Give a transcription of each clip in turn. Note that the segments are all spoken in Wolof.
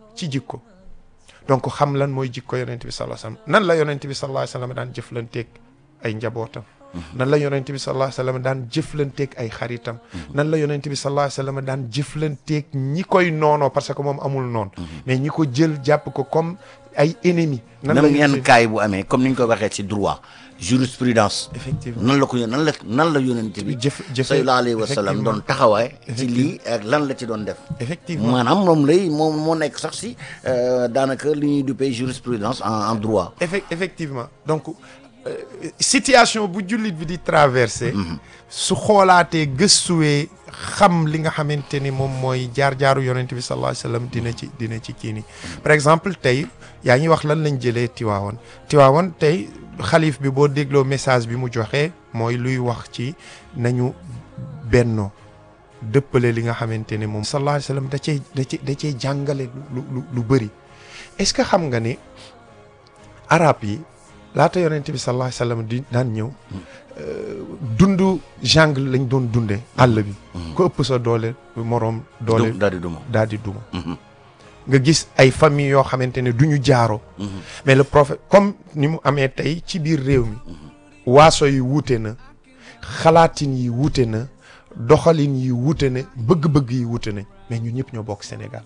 ci jikko donc xam lan mooy jikko yonent bi sallallahu alayhi wasallam nan la yonent bi sallallahu alayhi wasallam daan jëflanteeg ay njabootam nan la yonent bi sallallahu alayhi wasallam daan jëflanteeg ay xaritam nan la yonent bi sallallahu alayhi wasallam daan jëflanteeg ñi koy noonoo parce que moom amul noon mais ñi ko jël jàpp ko comme ay ennemis nan la même ñu yenn jël- kaay bu amee comme ni ñu ko waxee ci droit jurisprudence effectivement nan la ko nan la nan la yonent bi jëf jëfe sallallahu alayhi wa sallam effectivement. doon taxawaay ci lii ak lan la ci doon def effectivement maanaam moom lay moom moo nekk sax si euh, daanaka li ñuy duppee jurisprudence en en droit Effe- effectivement donc euh, situation bu jullit bi di traversé su xoolaatee gëstuwee xam li nga xamante ni moom mooy jaar-jaaru yonent bi sallallahu alayhi wasallam dina ci dina ci kii nii par exemple tey yaa ngi wax lan lañ jëlee Tiwaawoon Tiwaawoon tey xalif bi boo dégloo message bi mu joxe mooy luy wax ci nañu bennoo dëppale li nga xamante ne moom sallallahu alayhi wasallam da cee da cee da cee jàngale lu lu lu bëri est-ce que xam nga ni arab yi laata yonent bi sallallahu alayhi wasallam di daan ñëw dundu jungle lañ doon dunde àll bi ku ëpp sa doole moroom doole du daal di duma daal di duma nga gis ay famille yoo xamante ne du ñu jaaro mais le prophète comme ni mu amee tey ci biir réew mi waaso yi wuute na xalaatin yi wuute na doxalin yi wuute na bëgg-bëgg yi wuute nañ mais ñun ñëpp ñoo bokk Sénégal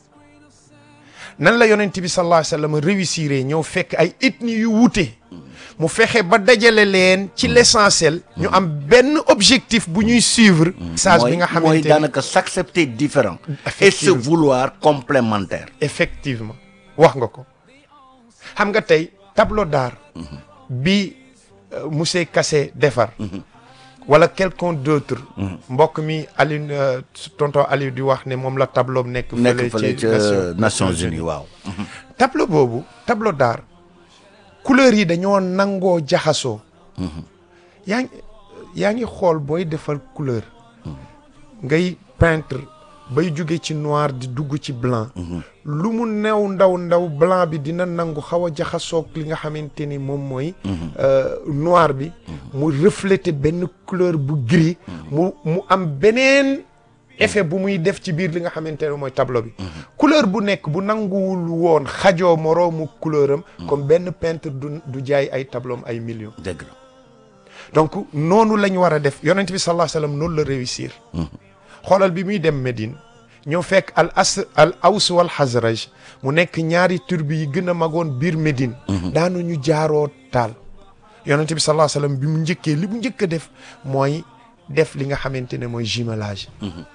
nan la yonent bi sallallahu alayhi wasallam réussir ñëw fekk ay ethnie yu wuute mu fexe ba dajale leen ci l'essentiel ñu am benn objectif bu ñuy suivre message bi nga mooy xamante ni daanaka s'accepter différent et se Effectivement. vouloir complémentaire effectivement wax nga ko xam nga tey tableau d'art bi euh, monsieur Kassé defar wala quelqu'un d'autre mbokk mi Aliou euh, tonton Aliou di wax ne moom la tableau am nekk nekk fële ci ca Nation- Nations Unies waaw tableau boobu tableau d'art couleurs yi dañoo nangoo jaxasoo yaa ngi yaa ngi xool booy defal couleur ngay peintre bay jóge ci noir di dugg ci blanc lu mu new ndaw ndaw blanc bi dina nangu xaw a jaxasoog li nga xamante ni moom mooy euh, noir bi mu refléter benn couleur bu gris mu mu am beneen effet bu muy def ci biir li nga xamante ne mooy tableau bi couleur bu nekk bu nanguwul woon xajoo moroomu couleur am comme benn peintre du du jaay ay tableau am ay millions dëgg la donc noonu la ñu war a def yonent bi sallallahu alayhi wasallam noonu la réussir xoolal bi muy dem Médine ñëw fekk al as al aws wal xasraj mu nekk ñaari turbi yi gën a magoon biir Médine daanu ñu jaaroo taal yonent bi sallallahu alayhi wasallam bi mu njëkkee li mu njëkk a def mooy def li nga xamante ne mooy jumelage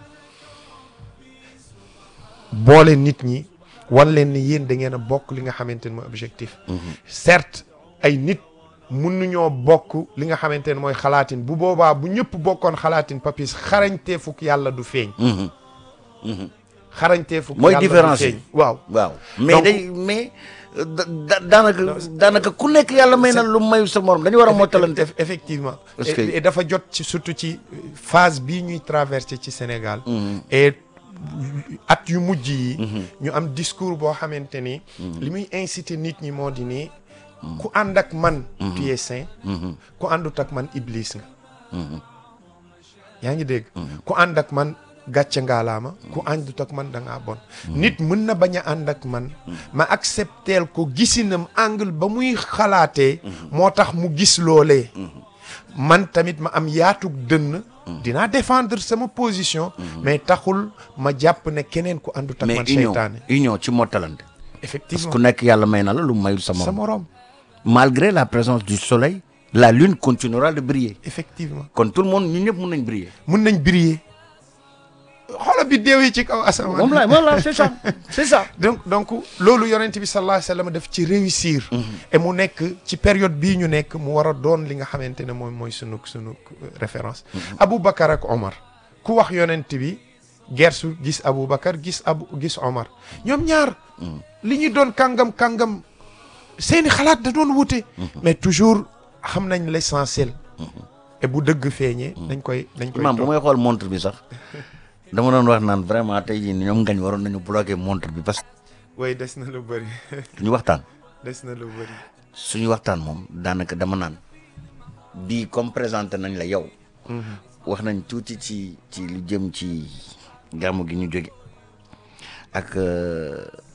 boole nit ñi wan leen ni yéen da ngeen a bokk li nga xamante ne mooy objectif certes ay nit mun nañoo bokk li nga xamante ne mooy xalaatin bu boobaa bu ñëpp bokkoon xalaatin papis xarañtee fukk yàlla du feeñ xarañtee fukk Mooy yàlla du différence yi. feeñ waaw waaw mais Donc- day mais euh, da- da- daanaka daanaka ku nekk yàlla may na lu mayu sa morom dañu war a mottalante Eff- effectivement Parce et, que- et dafa jot ci surtout ci phase bii ñuy traversé ci Sénégal et at yu mujj yi ñu am discours boo xamante ni li muy inciter nit ñi moo di ni ku ànd ak man tu es saint ku àndut ak man iblis nga yaa ngi dégg ku ànd ak man gàcce ngaalaama ku àndut ak man da ngaa bon nit mën na bañ a ànd ak man ma accepteel ko gisinam angle ba muy xalaatee moo tax mu gis loolee man tamit ma am yaatug dënn dinaa défendre sama position mais taxul ma jàpp ne keneen ku àndut ak mais man union seytaane union ci mottalante parce que effectivement ku nekk yàlla may na la lu mayul sa sa morom moroom malgré la présence du soleil la lune continuera de briller effectivement kon tout le monde ñun ñëpp mun nañ briller mun nañ briller xoola bi déew yi ci kaw asamaan moom la moom la c'est ça c'est ça donc donc loolu yonent bi sallallahu alayhi wasallam daf ci réussir et mu nekk ci période bii ñu nekk mu war a doon li nga xamante ne moom mooy sunu sunu référence Aboubacar ak Omar ku wax yonent bi gersu gis Aboubacar gis abu gis Omar ñoom ñaar li ñu doon kàngam kàngam seeni xalaat da doon wute mais toujours xam nañ l'essentiel et bu dëgg feeñee dañ koy dañ koy imam bu topp. may xool montre bi sax dama doon wax naan vraiment tey jii ñoom ngañ waroon nañu bloquer montre bi parce que way des na lu bëri ñu waxtaan des na lu bëri suñu waxtaan moom daanaka dama naan bii comme présenté nañ la yow wax nañ tuuti ci ci lu jëm ci gàmmu gi ñu jóge ak euh,